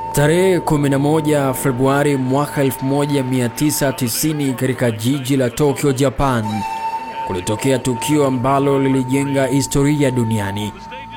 Tarehe 11 Februari mwaka 1990 katika jiji la Tokyo, Japan, kulitokea tukio ambalo lilijenga historia duniani.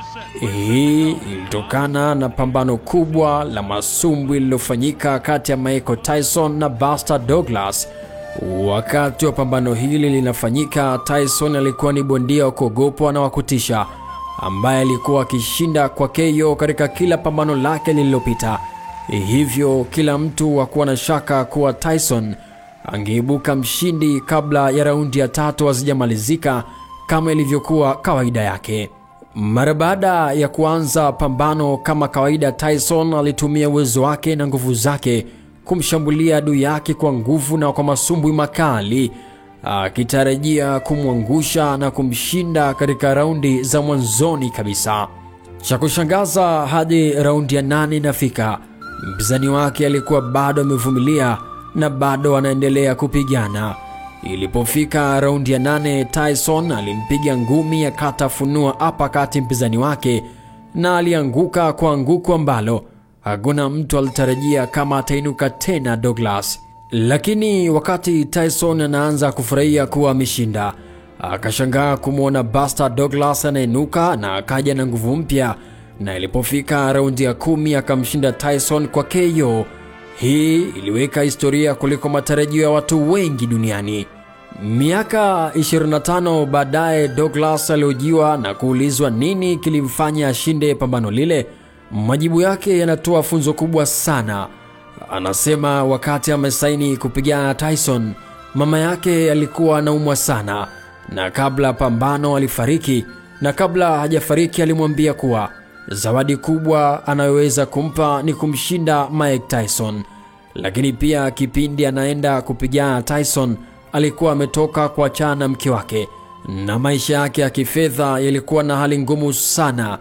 Hii ilitokana na pambano kubwa la masumbwi lililofanyika kati ya Michael Tyson na Buster Douglas. Wakati wa pambano hili linafanyika, Tyson alikuwa ni bondia wa kuogopwa na wa kutisha ambaye alikuwa akishinda kwa KO katika kila pambano lake lililopita. Hivyo kila mtu hakuwa na shaka kuwa Tyson angeibuka mshindi kabla ya raundi ya tatu hazijamalizika kama ilivyokuwa kawaida yake. Mara baada ya kuanza pambano kama kawaida, Tyson alitumia uwezo wake na nguvu zake kumshambulia adui yake kwa nguvu na kwa masumbwi makali, akitarajia kumwangusha na kumshinda katika raundi za mwanzoni kabisa. Cha kushangaza, hadi raundi ya nane inafika, mpinzani wake alikuwa bado amevumilia na bado anaendelea kupigana. Ilipofika raundi ya nane, Tyson alimpiga ngumi akatafunua apakati mpinzani wake na alianguka kwa anguko ambalo hakuna mtu alitarajia kama atainuka tena Douglas. Lakini wakati Tyson anaanza kufurahia kuwa ameshinda, akashangaa kumwona Buster Douglas anainuka na akaja na nguvu mpya, na ilipofika raundi ya kumi akamshinda Tyson kwa KO. Hii iliweka historia kuliko matarajio ya watu wengi duniani. Miaka 25 baadaye, Douglas aliojiwa na kuulizwa nini kilimfanya ashinde pambano lile. Majibu yake yanatoa funzo kubwa sana. Anasema wakati amesaini kupigana na Tyson, mama yake alikuwa anaumwa sana, na kabla pambano alifariki, na kabla hajafariki alimwambia kuwa zawadi kubwa anayoweza kumpa ni kumshinda Mike Tyson. Lakini pia kipindi anaenda kupigana na Tyson alikuwa ametoka kuachana na mke wake na maisha yake ya kifedha yalikuwa na hali ngumu sana.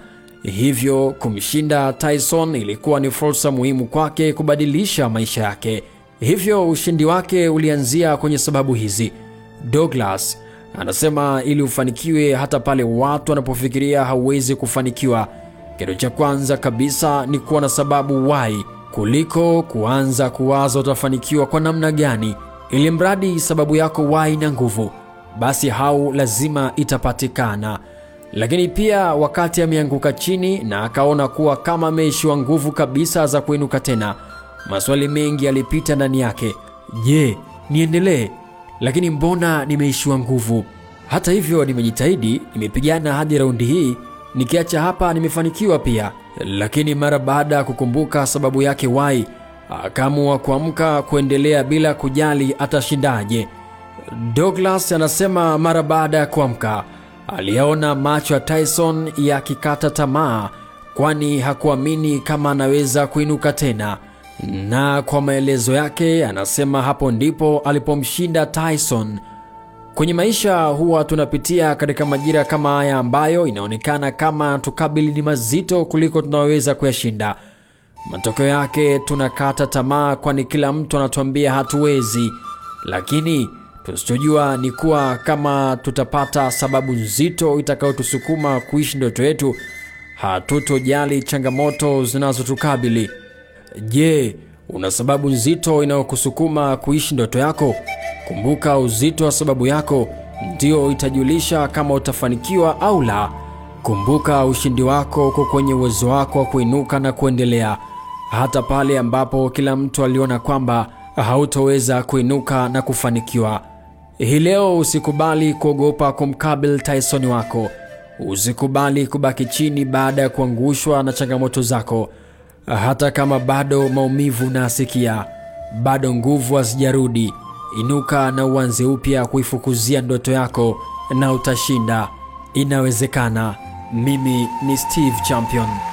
Hivyo kumshinda Tyson ilikuwa ni fursa muhimu kwake kubadilisha maisha yake. Hivyo ushindi wake ulianzia kwenye sababu hizi. Douglas anasema ili ufanikiwe, hata pale watu wanapofikiria hauwezi kufanikiwa, kitu cha kwanza kabisa ni kuwa na sababu why, kuliko kuanza kuwaza utafanikiwa kwa namna gani. Ili mradi sababu yako why na nguvu, basi hau lazima itapatikana. Lakini pia wakati ameanguka chini na akaona kuwa kama ameishiwa nguvu kabisa za kuinuka tena, maswali mengi yalipita ndani yake. Je, niendelee? Lakini mbona nimeishiwa nguvu? Hata hivyo, nimejitahidi, nimepigana hadi raundi hii, nikiacha hapa nimefanikiwa pia. Lakini mara baada ya kukumbuka sababu yake why, akaamua kuamka kuendelea bila kujali atashindaje. Douglas anasema mara baada ya kuamka aliyaona macho ya Tyson yakikata tamaa, kwani hakuamini kama anaweza kuinuka tena. Na kwa maelezo yake, anasema hapo ndipo alipomshinda Tyson. Kwenye maisha huwa tunapitia katika majira kama haya ambayo inaonekana kama tukabili ni mazito kuliko tunaweza kuyashinda. Matokeo yake tunakata tamaa, kwani kila mtu anatuambia hatuwezi, lakini tusichojua ni kuwa kama tutapata sababu nzito itakayotusukuma kuishi ndoto yetu, hatutojali changamoto zinazotukabili. Je, una sababu nzito inayokusukuma kuishi ndoto yako? Kumbuka, uzito wa sababu yako ndio itajulisha kama utafanikiwa au la. Kumbuka, ushindi wako uko kwenye uwezo wako wa kuinuka na kuendelea, hata pale ambapo kila mtu aliona kwamba hautoweza kuinuka na kufanikiwa. Hii leo usikubali kuogopa kumkabili Tyson wako. Usikubali kubaki chini baada ya kuangushwa na changamoto zako, hata kama bado maumivu unasikia, bado nguvu hazijarudi. Inuka na uanze upya kuifukuzia ndoto yako, na utashinda. Inawezekana. Mimi ni Steve Champion.